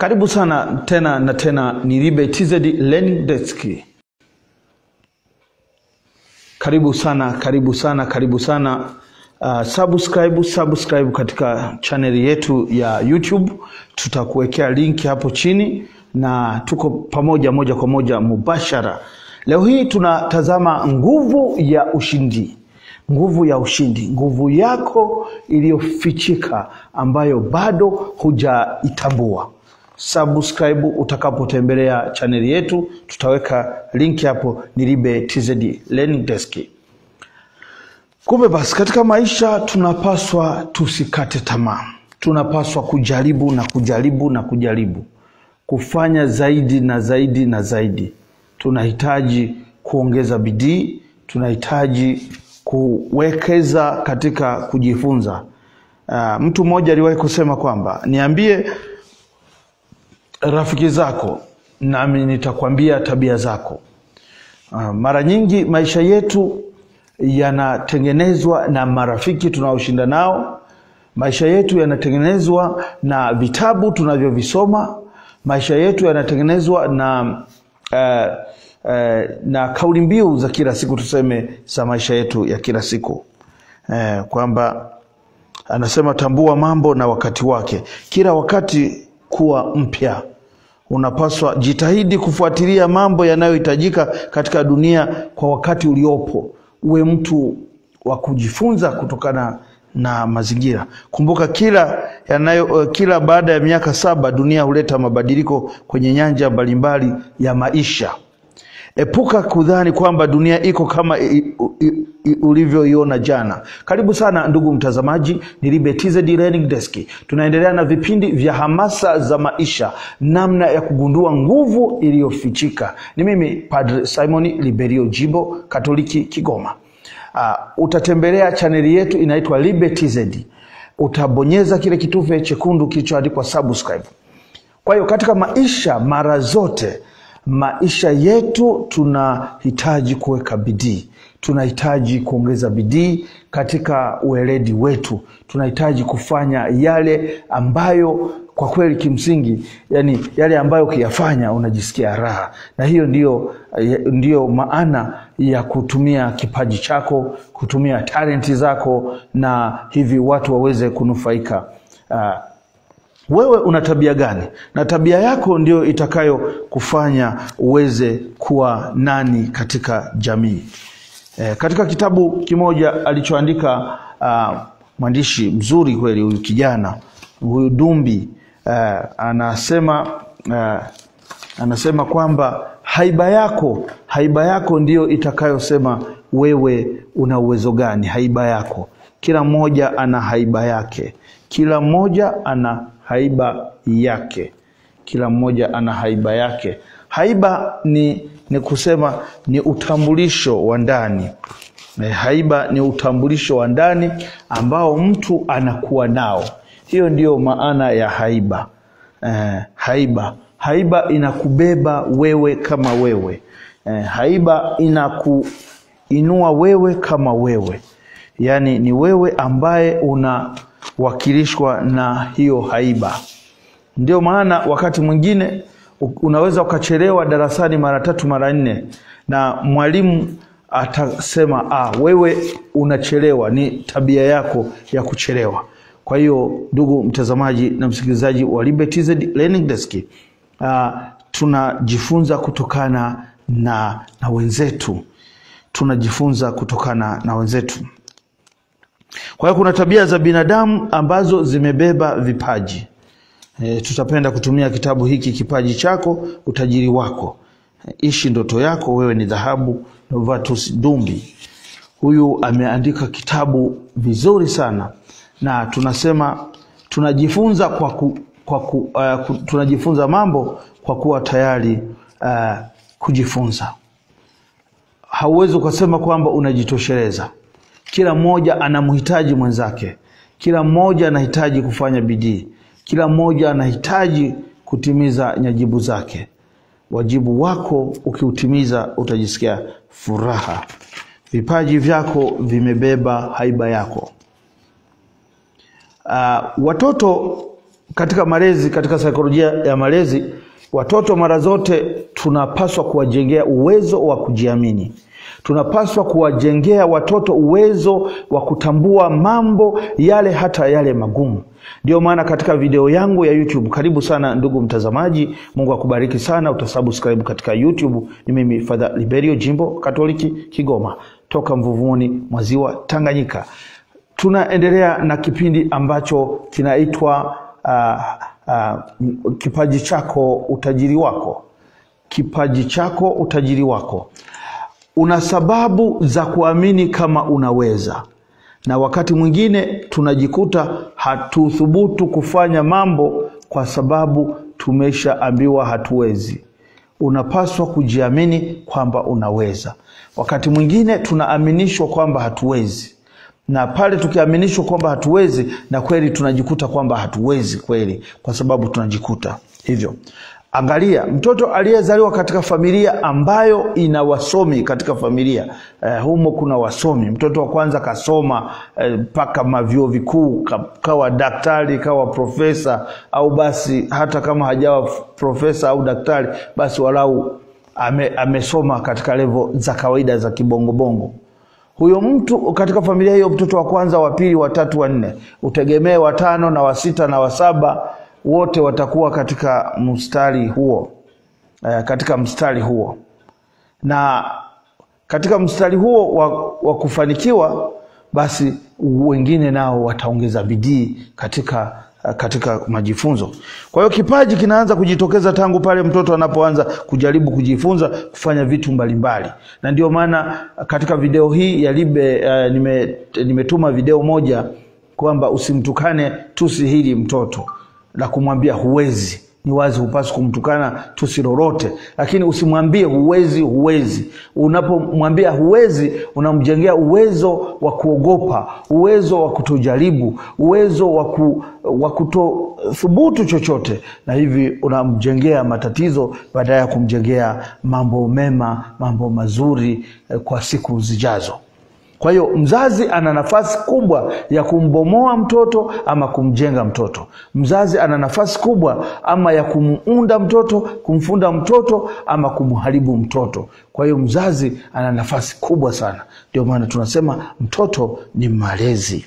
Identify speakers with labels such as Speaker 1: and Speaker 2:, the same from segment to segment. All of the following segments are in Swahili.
Speaker 1: Karibu sana tena na tena, ni Libe TZ Learning Desk. Karibu sana, karibu sana, karibu sana. Uh, subscribe, subscribe katika chaneli yetu ya YouTube. Tutakuwekea link hapo chini na tuko pamoja moja kwa moja mubashara. Leo hii tunatazama nguvu ya ushindi, nguvu ya ushindi, nguvu yako iliyofichika ambayo bado hujaitambua. Subscribe utakapotembelea chaneli yetu, tutaweka link hapo, ni Libe TZ Learning Desk. Kumbe basi, katika maisha tunapaswa tusikate tamaa, tunapaswa kujaribu na kujaribu na kujaribu kufanya zaidi na zaidi na zaidi. Tunahitaji kuongeza bidii, tunahitaji kuwekeza katika kujifunza. Uh, mtu mmoja aliwahi kusema kwamba niambie rafiki zako nami nitakwambia tabia zako. Uh, mara nyingi maisha yetu yanatengenezwa na marafiki tunaoshinda nao. Maisha yetu yanatengenezwa na vitabu tunavyovisoma. Maisha yetu yanatengenezwa na uh, uh, na kauli mbiu za kila siku, tuseme za maisha yetu ya kila siku uh, kwamba anasema tambua mambo na wakati wake, kila wakati kuwa mpya. Unapaswa jitahidi kufuatilia mambo yanayohitajika katika dunia kwa wakati uliopo. Uwe mtu wa kujifunza kutokana na mazingira. Kumbuka kila yanayo, kila baada ya miaka saba dunia huleta mabadiliko kwenye nyanja mbalimbali ya maisha. Epuka kudhani kwamba dunia iko kama ulivyoiona jana. Karibu sana ndugu mtazamaji, ni Libe TZ Learning Desk. Tunaendelea na vipindi vya hamasa za maisha, namna ya kugundua nguvu iliyofichika. Ni mimi Padre Simon Liberio Jibo, Katoliki Kigoma. Uh, utatembelea chaneli yetu inaitwa Libe TZ. Utabonyeza kile kitufe chekundu kilichoandikwa subscribe. Kwa hiyo katika maisha mara zote maisha yetu tunahitaji kuweka bidii, tunahitaji kuongeza bidii katika ueledi wetu, tunahitaji kufanya yale ambayo kwa kweli kimsingi, yani yale ambayo ukiyafanya unajisikia raha, na hiyo ndiyo, ndiyo maana ya kutumia kipaji chako, kutumia talenti zako, na hivi watu waweze kunufaika. Uh, wewe una tabia gani? Na tabia yako ndio itakayo kufanya uweze kuwa nani katika jamii. E, katika kitabu kimoja alichoandika uh, mwandishi mzuri kweli huyu kijana huyu Dumbi uh, anasema uh, anasema kwamba haiba yako haiba yako ndiyo itakayosema wewe una uwezo gani. Haiba yako, kila mmoja ana haiba yake, kila mmoja ana haiba yake, kila mmoja ana haiba yake. Haiba ni, ni kusema ni utambulisho wa ndani. Haiba ni utambulisho wa ndani ambao mtu anakuwa nao. Hiyo ndiyo maana ya haiba. Eh, haiba haiba inakubeba wewe kama wewe. Eh, haiba inakuinua wewe kama wewe, yaani ni wewe ambaye una wakilishwa na hiyo haiba. Ndio maana wakati mwingine unaweza ukachelewa darasani mara tatu mara nne, na mwalimu atasema ah, wewe unachelewa, ni tabia yako ya kuchelewa. Kwa hiyo ndugu mtazamaji na msikilizaji wa Libe TZ Learning Desk, uh, tunajifunza kutokana na, na wenzetu, tunajifunza kutokana na wenzetu. Kwa hiyo kuna tabia za binadamu ambazo zimebeba vipaji. E, tutapenda kutumia kitabu hiki Kipaji Chako Utajiri Wako. E, ishi ndoto yako, wewe ni dhahabu. Novatus Dumbi huyu ameandika kitabu vizuri sana, na tunasema tunajifunza kwa ku, kwa ku, uh, ku, tunajifunza mambo kwa kuwa tayari uh, kujifunza. Hauwezi ukasema kwamba unajitosheleza. Kila mmoja anamhitaji mwenzake, kila mmoja anahitaji kufanya bidii, kila mmoja anahitaji kutimiza nyajibu zake. Wajibu wako ukiutimiza, utajisikia furaha. Vipaji vyako vimebeba haiba yako. Uh, watoto katika malezi, katika saikolojia ya malezi, watoto mara zote tunapaswa kuwajengea uwezo wa kujiamini. Tunapaswa kuwajengea watoto uwezo wa kutambua mambo yale, hata yale magumu. Ndio maana katika video yangu ya YouTube, karibu sana ndugu mtazamaji, Mungu akubariki sana, utasubscribe katika YouTube. Ni mimi Father Liberio, jimbo Katoliki Kigoma, toka Mvuvuni mwa Ziwa Tanganyika. Tunaendelea na kipindi ambacho kinaitwa uh, uh, kipaji chako utajiri wako. Kipaji chako utajiri wako. Una sababu za kuamini kama unaweza, na wakati mwingine tunajikuta hatuthubutu kufanya mambo kwa sababu tumeshaambiwa hatuwezi. Unapaswa kujiamini kwamba unaweza. Wakati mwingine tunaaminishwa kwamba hatuwezi na pale tukiaminishwa kwamba hatuwezi, na kweli tunajikuta kwamba hatuwezi kweli, kwa sababu tunajikuta hivyo. Angalia mtoto aliyezaliwa katika familia ambayo ina wasomi katika familia eh, humo kuna wasomi. Mtoto wa kwanza kasoma mpaka eh, mavyuo vikuu, kawa daktari, kawa profesa, au basi hata kama hajawa profesa au daktari, basi walau ame, amesoma katika levo za kawaida za kibongobongo huyo mtu katika familia hiyo, mtoto wa kwanza, wa pili, wa tatu, wa nne, utegemee watano na wa sita na wa saba wote watakuwa katika mstari huo e, katika mstari huo na katika mstari huo wa, wa kufanikiwa, basi wengine nao wataongeza bidii katika katika majifunzo. Kwa hiyo kipaji kinaanza kujitokeza tangu pale mtoto anapoanza kujaribu kujifunza kufanya vitu mbalimbali, na ndio maana katika video hii ya Libe uh, nime, nimetuma video moja kwamba usimtukane tusi hili mtoto la kumwambia huwezi. Ni wazi hupaswi kumtukana tusi lolote, lakini usimwambie huwezi, huwezi. Unapomwambia huwezi, unamjengea uwezo wa kuogopa, uwezo wa kutojaribu, uwezo wa kutothubutu chochote, na hivi unamjengea matatizo badala ya kumjengea mambo mema, mambo mazuri kwa siku zijazo. Kwa hiyo mzazi ana nafasi kubwa ya kumbomoa mtoto ama kumjenga mtoto. Mzazi ana nafasi kubwa ama ya kumuunda mtoto, kumfunda mtoto ama kumharibu mtoto. Kwa hiyo mzazi ana nafasi kubwa sana. Ndio maana tunasema mtoto ni malezi.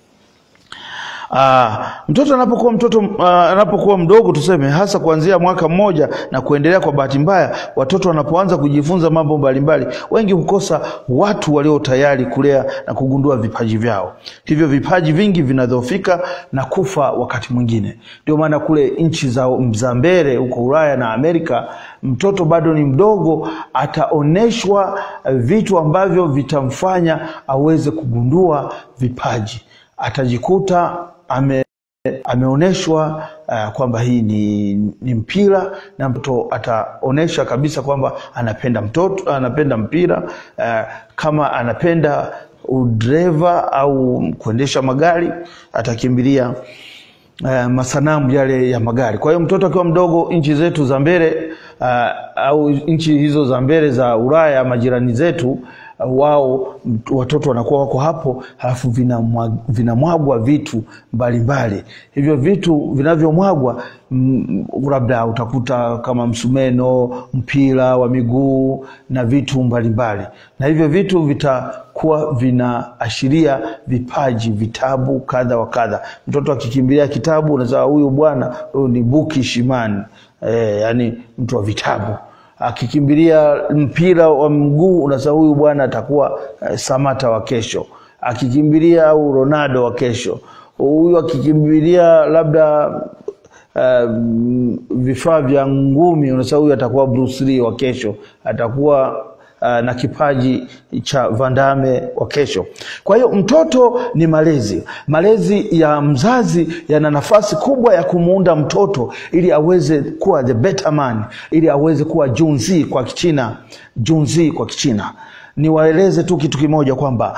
Speaker 1: Aa, mtoto anapokuwa mtoto uh, anapokuwa mdogo tuseme, hasa kuanzia mwaka mmoja na kuendelea. Kwa bahati mbaya, watoto wanapoanza kujifunza mambo mbalimbali, wengi hukosa watu walio tayari kulea na kugundua vipaji vyao. Hivyo vipaji vingi vinadhoofika na kufa wakati mwingine. Ndio maana kule nchi za, za mbele huko Ulaya na Amerika, mtoto bado ni mdogo, ataoneshwa vitu ambavyo vitamfanya aweze kugundua vipaji, atajikuta ame ameonyeshwa uh, kwamba hii ni, ni mpira na mtoto ataonyesha kabisa kwamba anapenda mtoto anapenda mpira uh, kama anapenda udreva au kuendesha magari atakimbilia uh, masanamu yale ya magari. Kwa hiyo mtoto akiwa mdogo, nchi zetu za mbele uh, au nchi hizo za mbele za Ulaya, majirani zetu wao watoto wanakuwa wako hapo, halafu vinamwagwa vitu mbalimbali mbali. Hivyo vitu vinavyomwagwa labda utakuta kama msumeno, mpira wa miguu na vitu mbalimbali mbali. Na hivyo vitu vitakuwa vinaashiria vipaji, vitabu kadha wa kadha. Mtoto akikimbilia kitabu, unasema huyu bwana huyu ni Buki Shimani, e, yani mtu wa vitabu akikimbilia mpira wa mguu unasema huyu bwana atakuwa uh, Samata wa kesho. Akikimbilia au Ronaldo wa kesho, huyu akikimbilia labda uh, vifaa vya ngumi unasema huyu atakuwa Bruce Lee wa kesho, atakuwa uh, na kipaji cha Vandame wa kesho. Kwa hiyo mtoto ni malezi. Malezi ya mzazi yana nafasi kubwa ya kumuunda mtoto ili aweze kuwa the better man, ili aweze kuwa junzi kwa Kichina, junzi kwa Kichina. Niwaeleze tu kitu kimoja kwamba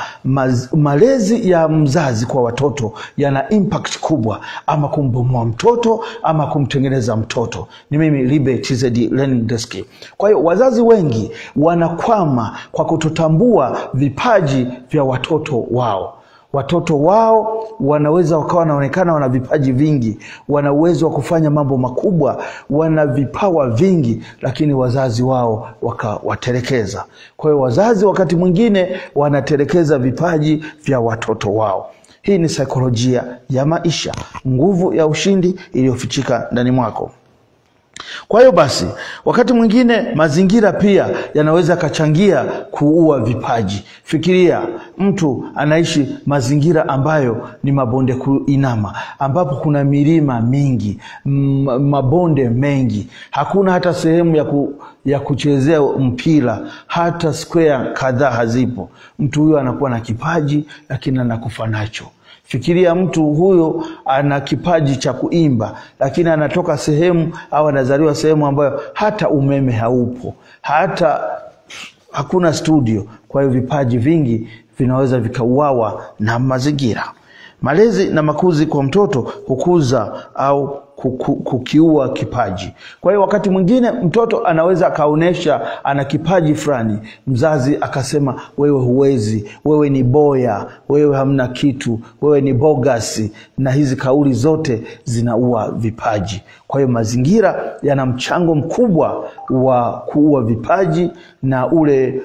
Speaker 1: malezi ya mzazi kwa watoto yana impact kubwa, ama kumbomoa mtoto ama kumtengeneza mtoto. Ni mimi Libe TZ Learning Desk. Kwa hiyo wazazi wengi wanakwama kwa kutotambua vipaji vya watoto wao. watoto wao wanaweza wakawa wanaonekana wana vipaji vingi, wana uwezo wa kufanya mambo makubwa, wana vipawa vingi, lakini wazazi wao wakawatelekeza. Kwa hiyo wazazi wakati mwingine wanatelekeza vipaji vya watoto wao. Hii ni saikolojia ya maisha, nguvu ya ushindi iliyofichika ndani mwako. Kwa hiyo basi, wakati mwingine mazingira pia yanaweza yakachangia kuua vipaji. Fikiria mtu anaishi mazingira ambayo ni mabonde kuinama, ambapo kuna milima mingi, mabonde mengi, hakuna hata sehemu ya, ku, ya kuchezea mpira, hata square kadhaa hazipo. Mtu huyo anakuwa na kipaji, lakini anakufa nacho. Fikiria mtu huyo ana kipaji cha kuimba, lakini anatoka sehemu au anazaliwa sehemu ambayo hata umeme haupo, hata hakuna studio. Kwa hiyo vipaji vingi vinaweza vikauawa na mazingira. Malezi na makuzi kwa mtoto hukuza au kukiua kipaji. Kwa hiyo wakati mwingine mtoto anaweza akaonyesha ana kipaji fulani, mzazi akasema, wewe huwezi, wewe ni boya, wewe hamna kitu, wewe ni bogasi, na hizi kauli zote zinaua vipaji. Kwa hiyo mazingira yana mchango mkubwa wa kuua vipaji na ule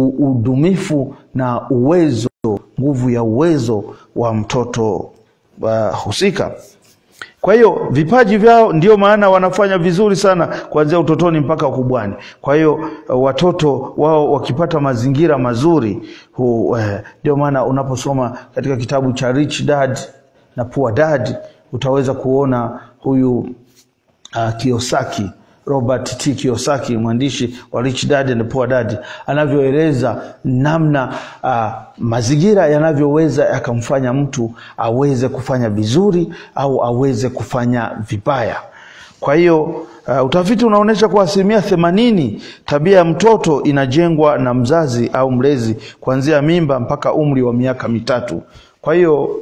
Speaker 1: udumifu na uwezo, nguvu ya uwezo wa mtoto uh, husika. Kwa hiyo vipaji vyao ndio maana wanafanya vizuri sana kuanzia utotoni mpaka ukubwani. Kwa hiyo watoto wao wakipata mazingira mazuri, ndio eh, maana unaposoma katika kitabu cha Rich Dad na Poor Dad utaweza kuona huyu uh, Kiyosaki Robert T. Kiyosaki mwandishi wa Rich Dad and Poor Dad anavyoeleza namna uh, mazingira yanavyoweza yakamfanya mtu aweze kufanya vizuri au aweze kufanya vibaya. Kwa hiyo uh, utafiti unaonyesha kwa asilimia themanini tabia ya mtoto inajengwa na mzazi au mlezi kuanzia mimba mpaka umri wa miaka mitatu. Kwa hiyo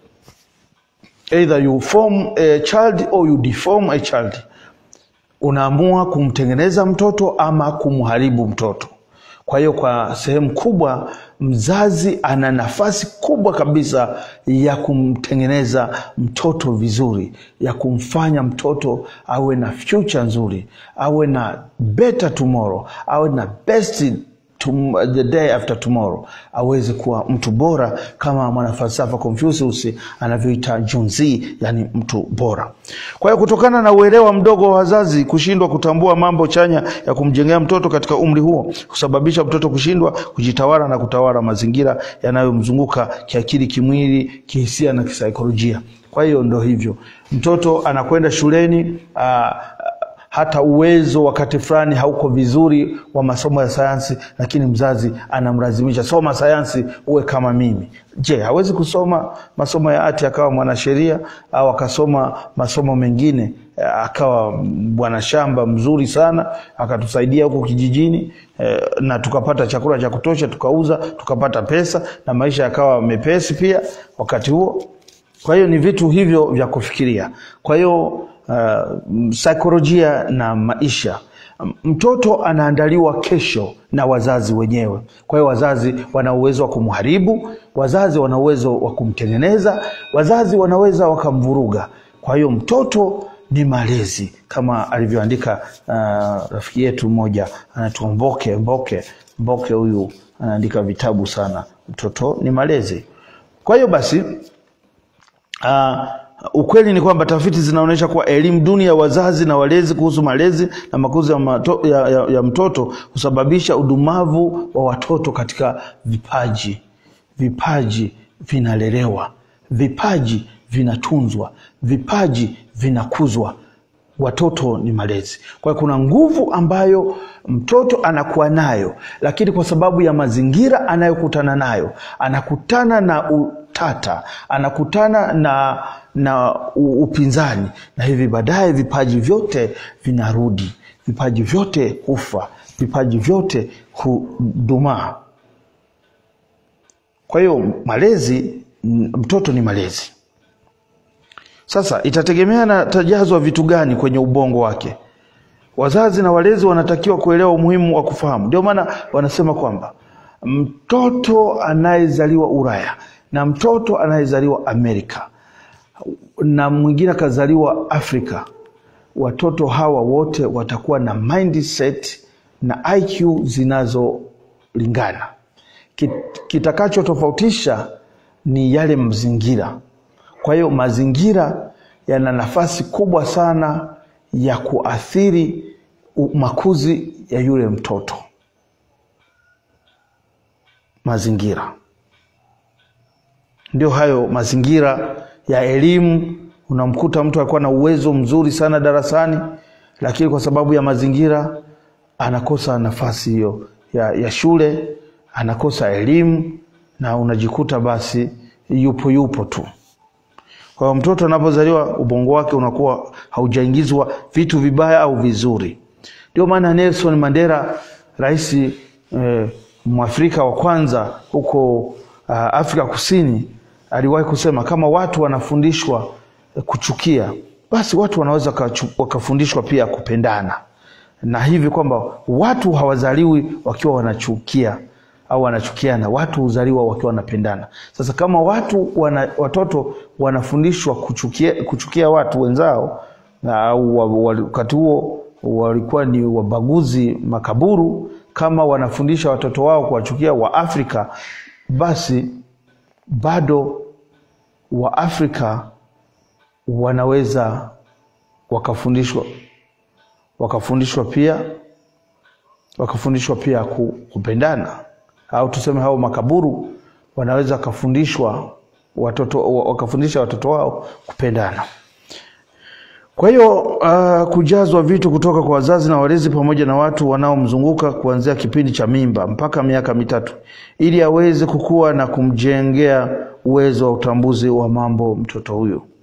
Speaker 1: either you form a child or you deform a child unaamua kumtengeneza mtoto ama kumharibu mtoto. Kwa hiyo kwa sehemu kubwa mzazi ana nafasi kubwa kabisa ya kumtengeneza mtoto vizuri, ya kumfanya mtoto awe na future nzuri, awe na better tomorrow, awe na best tom, the day after tomorrow, aweze kuwa mtu bora kama mwanafalsafa Confucius anavyoita junzi, yani mtu bora. Kwa hiyo kutokana na uelewa mdogo wa wazazi kushindwa kutambua mambo chanya ya kumjengea mtoto katika umri huo kusababisha mtoto kushindwa kujitawala na kutawala mazingira yanayomzunguka kiakili, kimwili, kihisia na kisaikolojia. Kwa hiyo ndo hivyo, mtoto anakwenda shuleni aa, hata uwezo wakati fulani hauko vizuri wa masomo ya sayansi, lakini mzazi anamlazimisha soma sayansi uwe kama mimi. Je, hawezi kusoma masomo ya ati akawa mwanasheria au akasoma masomo mengine akawa bwana shamba mzuri sana akatusaidia huko kijijini eh, na tukapata chakula cha kutosha tukauza tukapata pesa na maisha yakawa mepesi pia wakati huo. Kwa hiyo ni vitu hivyo vya kufikiria. Kwa hiyo Uh, saikolojia na maisha. Mtoto anaandaliwa kesho na wazazi wenyewe. Kwa hiyo wazazi wana uwezo wa kumharibu, wazazi wana uwezo wa kumtengeneza, wazazi wanaweza wakamvuruga. Kwa hiyo mtoto ni malezi, kama alivyoandika uh, rafiki yetu mmoja anaitwa Mboke Mboke Mboke. Huyu anaandika vitabu sana, mtoto ni malezi. Kwa hiyo basi uh, Ukweli ni kwamba tafiti zinaonyesha kuwa elimu duni ya wazazi na walezi kuhusu malezi na makuzi ya, mato, ya, ya, ya mtoto husababisha udumavu wa watoto katika vipaji. Vipaji vinalelewa, vipaji vinatunzwa, vipaji vinakuzwa. Watoto ni malezi. Kwa hiyo kuna nguvu ambayo mtoto anakuwa nayo, lakini kwa sababu ya mazingira anayokutana nayo, anakutana na utata, anakutana na na upinzani, na hivi baadaye vipaji vyote vinarudi, vipaji vyote hufa, vipaji vyote hudumaa. Kwa hiyo malezi, mtoto ni malezi. Sasa itategemea na tajazwa vitu gani kwenye ubongo wake. Wazazi na walezi wanatakiwa kuelewa umuhimu wa kufahamu. Ndio maana wanasema kwamba mtoto anayezaliwa Ulaya na mtoto anayezaliwa Amerika na mwingine akazaliwa Afrika, watoto hawa wote watakuwa na mindset na IQ zinazolingana. Kit- Kitakachotofautisha ni yale mazingira. Kwa hiyo mazingira yana nafasi kubwa sana ya kuathiri u- makuzi ya yule mtoto. Mazingira ndio hayo mazingira ya elimu. Unamkuta mtu alikuwa na uwezo mzuri sana darasani, lakini kwa sababu ya mazingira anakosa nafasi hiyo ya, ya shule, anakosa elimu na unajikuta basi yupo yupo tu. Kwa hiyo mtoto anapozaliwa ubongo wake unakuwa haujaingizwa vitu vibaya au vizuri. Ndio maana Nelson Mandela, rais eh, mwafrika wa kwanza huko uh, Afrika Kusini, aliwahi kusema kama watu wanafundishwa eh, kuchukia, basi watu wanaweza kachu- wakafundishwa pia kupendana, na hivi kwamba watu hawazaliwi wakiwa wanachukia au wanachukiana, watu huzaliwa wakiwa wanapendana. Sasa kama watu wana, watoto wanafundishwa kuchukia, kuchukia watu wenzao na au wa- wa- wakati huo walikuwa ni wabaguzi makaburu, kama wanafundisha watoto wao kuwachukia Waafrika, basi bado Waafrika wanaweza wakafundishwa wakafundishwa pia wakafundishwa pia ku- kupendana, au tuseme hao makaburu wanaweza wakafundishwa watoto wakafundisha watoto wao kupendana. Kwa hiyo uh, kujazwa vitu kutoka kwa wazazi na walezi pamoja na watu wanaomzunguka kuanzia kipindi cha mimba mpaka miaka mitatu, ili aweze kukua na kumjengea uwezo wa utambuzi wa mambo mtoto huyu.